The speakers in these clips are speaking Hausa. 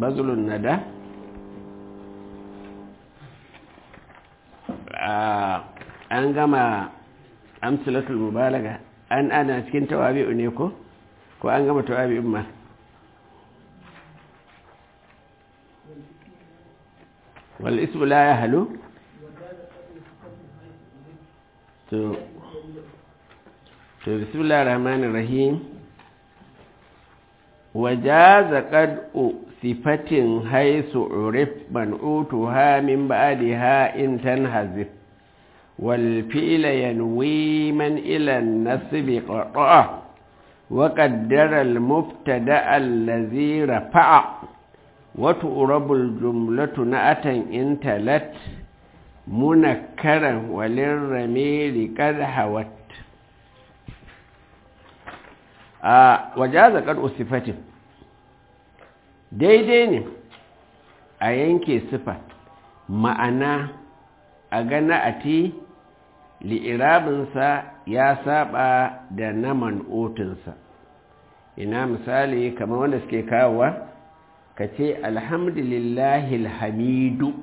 bazulun nada an gama amsalatul mubalaga an ana cikin tawabi'u ne ko ko an gama tawabi'un ma wal ismu la ya halu to to bismillahir rahmanir rahim wajaza qad'u sifatin haisu urif man'utuha min ba'daha in tanhazif wal fi'la yanwi man ila an-nasb qata'a wa qaddara al-mubtada allazi rafa'a wa tu'rabu al-jumlatu na'atan in talat munakkaran walirramiri qad hawat a wajaza qad'u sifatin daidai ne a yanke sifa ma'ana a gana a ti li'irabinsa ya saba da na man'otinsa ina misali kamar wanda suke kawowa ka ce alhamdulillahi hamidu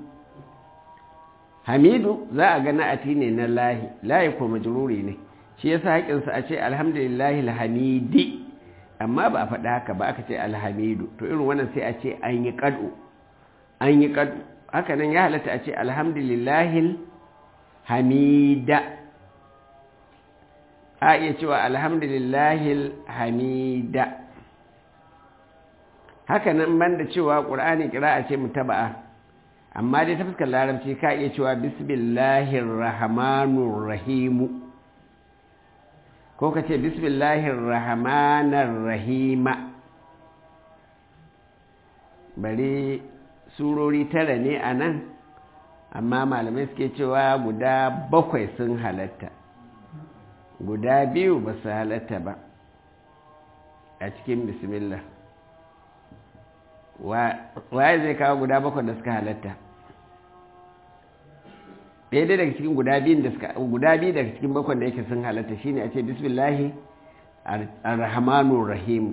hamidu za a gana a ti ne na lahi lahi ko majururi ne shi yasa haƙinsa a ce alhamdulillahi hamidi amma ba a faɗa haka ba aka ce alhamidu to irin wannan sai a ce an yi ƙadu an yi ƙadu haka nan ya halatta a ce alhamdulillahil hamida a iya cewa alhamdulillahil hamida haka nan banda cewa ƙur'ani kira a ce mutaba'a amma dai ta fuskar larabci ka iya cewa bismillahir rahmanur rahimu ko ka ce bismillahir rahmanir rahima bari surori tara ne a nan amma malamai suke cewa guda bakwai sun halatta guda biyu ba su halatta ba a cikin bismillah waye zai kawo guda bakwai da suka halatta ɗaya daga cikin guda biyun da suka guda biyu daga cikin bakon da yake sun halatta shine a ce bismillahi ar-rahmanur rahim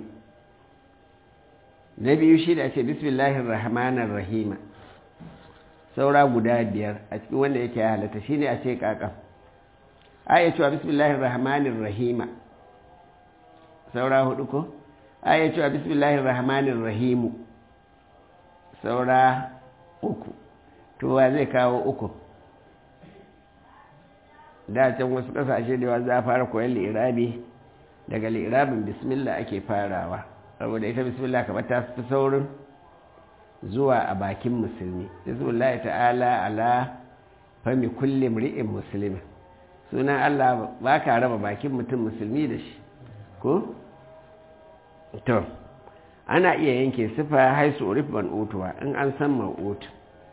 na biyu shi da a ce bismillahi ar-rahmanir rahim saura guda biyar a cikin wanda yake ya halatta shine a ce kaka a iya cewa bismillahi ar-rahmanir rahim saura hudu ko a iya cewa bismillahi ar-rahmanir rahim saura uku to wa zai kawo uku da can wasu kasashe da yawa za a fara koyon li'irabi daga li'irabin bismillah ake farawa saboda ita bismillah kamar ta fi saurin zuwa a bakin musulmi bismillah ta'ala ala fami kullum ri'in musulmi sunan allah ba ka raba bakin mutum musulmi da shi ko? to ana iya yanke sifa haisu urif ban utuwa in an san ma'utu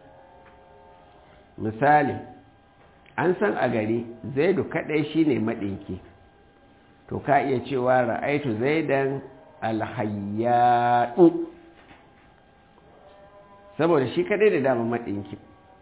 misali an san a gari zaidu kadai shine madinki to ka iya cewa ra'aitu zaidan alhayyadu saboda shi kadai da dama madinki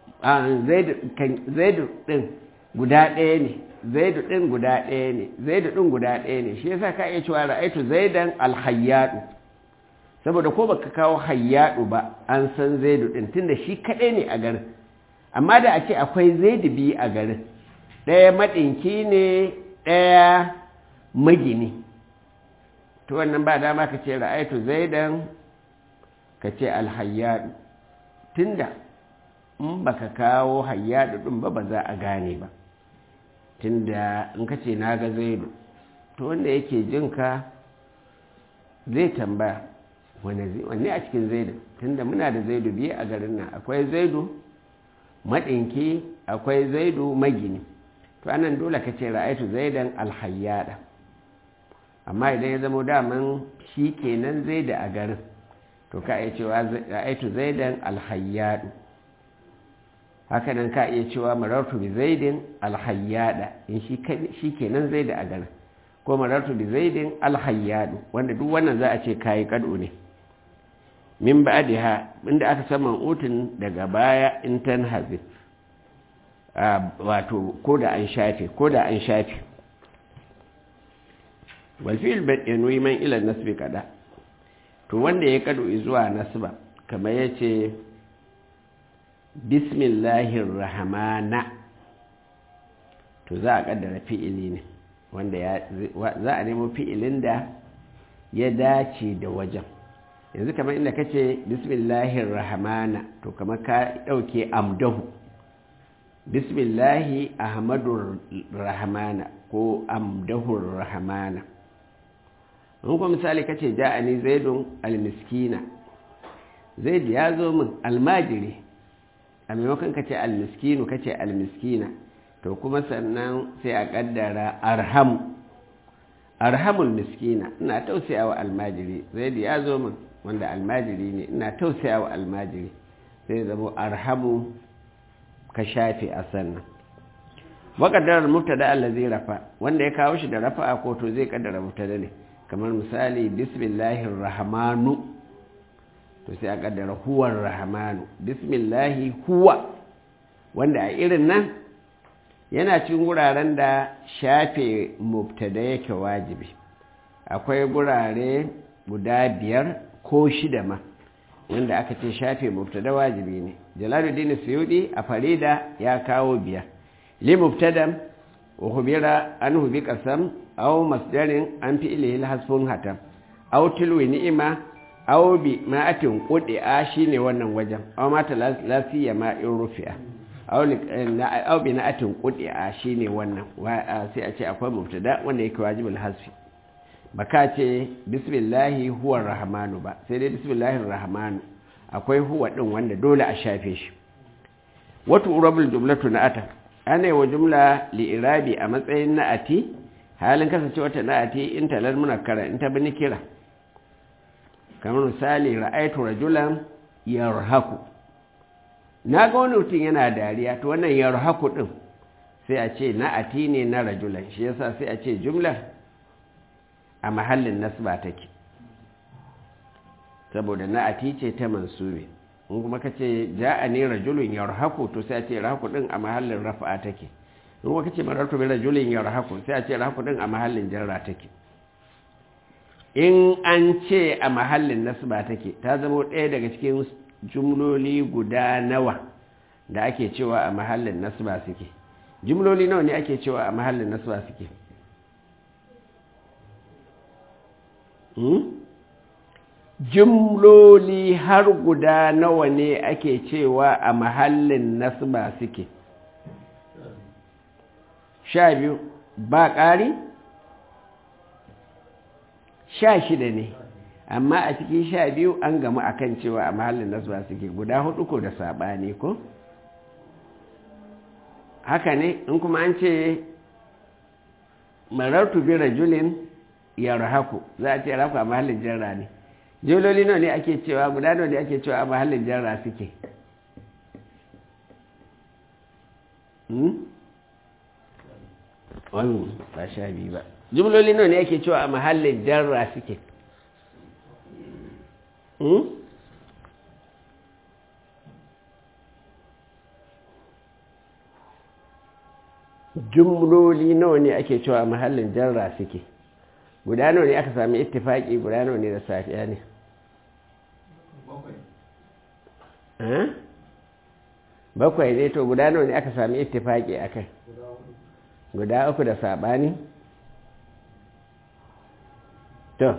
zaidu din guda ɗaya ne zaidu din guda ɗaya ne zaidu din guda ɗaya ne shi yasa ka iya cewa ra'aitu zaidan alhayyadu saboda ko baka kawo hayyadu ba an san zaidu din tunda shi kadai ne a garin amma da a ce akwai zaidu biyu a garin ɗaya maɗinki ne ɗaya magini to wannan ba dama ka ce ra'aitu zaidan ka ce alhayyadu tunda in baka kawo hayyadu ɗin ba ba za a gane ba tunda in ka ce na ga zaidu to wanda yake jinka zai tambaya wanne a cikin zaidu tunda muna da zaidu biyu a garin nan akwai zaidu maɗinki akwai zaidu magini to anan dole ka ce ra'aitu zaidan alhayyada amma idan ya zama daman shi kenan zaida a garin to ka iya cewa ra'aitu zaidan alhayyadu hakanan ka iya cewa marartu bi zaidin alhayyada in shi kenan zaida a garin ko marartu bi zaidin alhayyadu wanda duk wannan za a ce kayi kado ne min ba'diha inda aka saman utun daga baya in tan hazif wato ko da an shafe ko da an shafe wal fi'l yanwi man ila nasbi kada to wanda ya kado zuwa nasba kamar ya ce bismillahir rahmana to za a kaddara fi'ili ne wanda za a nemo fi'ilin da ya dace da wajen yanzu kamar inda kace bismillahir rahmana to kamar ka dauke amdahu bismillahi ahmadur rahmana ko amdahur rahmana in kuma misali kace ja'ani zaidun almiskina zaid ya zo min almajiri a maimakon kace almiskinu kace almiskina to kuma sannan sai a kaddara arhamu arhamul miskina ina tausayawa almajiri zaid ya zo min wanda almajiri ne ina tausayawa almajiri sai zama arhamu ka shafe a sannan waƙaddarar mubtada allazi rafa wanda ya kawo shi da rafa ko to zai kaddara mubtada ne kamar misali bismillahir rahmanu to sai a kaddara huwar rahmanu bismillahi huwa wanda a irin nan yana cikin guraren da shafe mubtada yake wajibi akwai gurare guda biyar ko shida ma wanda aka ce shafe mubtada wajibi ne jalaluddin suyudi a farida ya kawo biyar li mubtadam wa khubira anhu bi qasam aw masdarin an fi ilahi hasfun hatam aw tilwi ni'ima aw bi ma'atin qudi'a shine wannan wajen aw mata lafiya ma in rufi'a aw aw bi na'atin qudi'a shine wannan sai a ce akwai mubtada wanda yake wajibul hasfi baka ce bismillahi huwa rahmanu ba sai dai bismillahir rahmanu akwai huwa din wanda dole a shafe shi wato urabul jumlatu na'ata ana yi wa jumla li'irabi a matsayin na'ati halin kasance wata na'ati in talar munakkara in ta bi kira kamar misali ra'aitu rajulan yarhaku na ga wani mutum yana dariya to wannan yarhaku din sai a ce na'ati ne na rajulan shi yasa sai a ce jumlar a mahallin nasba take saboda na'ati ce ta mansubi in kuma ka ce ja'a ne rajulun yarhaku to sai a ce rahaku din a mahallin rafa'a take in kuma ka ce marartu bi rajulun yarhaku sai a ce rahaku din a mahallin jarra take in an ce a mahallin nasba take ta zama ɗaya daga cikin jumloli guda nawa da ake cewa a mahallin nasba suke jumloli nawa ne ake cewa a mahallin nasba suke jumloli har guda nawa ne ake cewa a mahallin nasba suke sha biyu ba ƙari sha shida ne amma a cikin sha biyu an gamu akan cewa a mahallin nasba suke guda hudu ko da saɓani ko haka ne in kuma an ce marartu bi rajulin yarhaku za a ce raku a mahallin jarra ne jololi nawa ne ake cewa guda nawa ne ake cewa a mahallin jarra suke wani ba sha biyu ba jumloli nawa ne ake cewa a mahallin jarra suke jumloli nawa ne ake cewa a mahallin jarra suke guda nawa ne aka sami ittifaki guda nawa ne da safiya ne bakwai ne to guda nawa ne aka sami ittifaki a kai guda uku da sabani to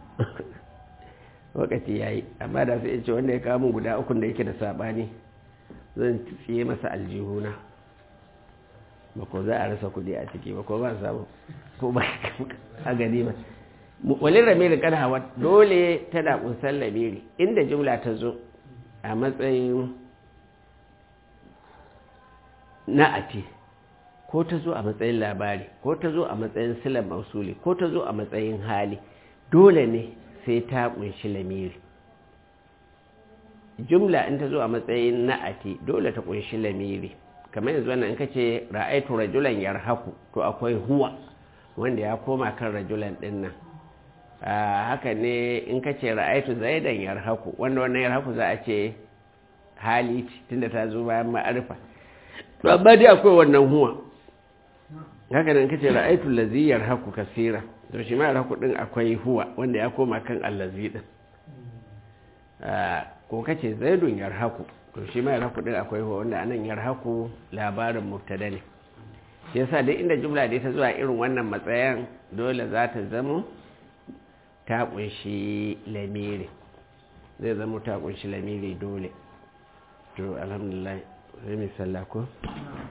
wakati ya yi amma da sai ce wanda ya kamun guda ukun da yake da sabani zan tsiye masa aljihuna ba ko za a rasa kudi a ciki ba ko ba samu ko ba a gani ba walin ramiri kan hawa dole tana kunsan lamiri inda jumla ta zo a matsayin na'ati ko ta zo a matsayin labari ko ta zo a matsayin silar mausuli ko ta zo a matsayin hali dole ne sai ta kunshi lamiri jumla in ta zo a matsayin na'ati dole ta kunshi lamiri kamar yanzu wannan in ka ce ra'aitu rajulan yarhaku to akwai huwa wanda ya koma kan rajulan din nan haka ne in ka ce ra'aitu zaidan yarhaku wanda wannan yarhaku za a ce hali tunda ta zo bayan ma'arifa to amma dai akwai wannan huwa haka ne in ka ce ra'aitu lazi yarhaku kasira to shi ma yarhaku din akwai huwa wanda ya koma kan allazi din ko kace zaidun yarhaku to shi ma yarhaku din akwai wanda anan yarhaku labarin mubtada ne shi yasa duk inda jumla da ta zuwa irin wannan matsayin dole za ta zama ta kunshi lamiri zai zama ta kunshi lamiri dole to alhamdulillah sai mai sallah ko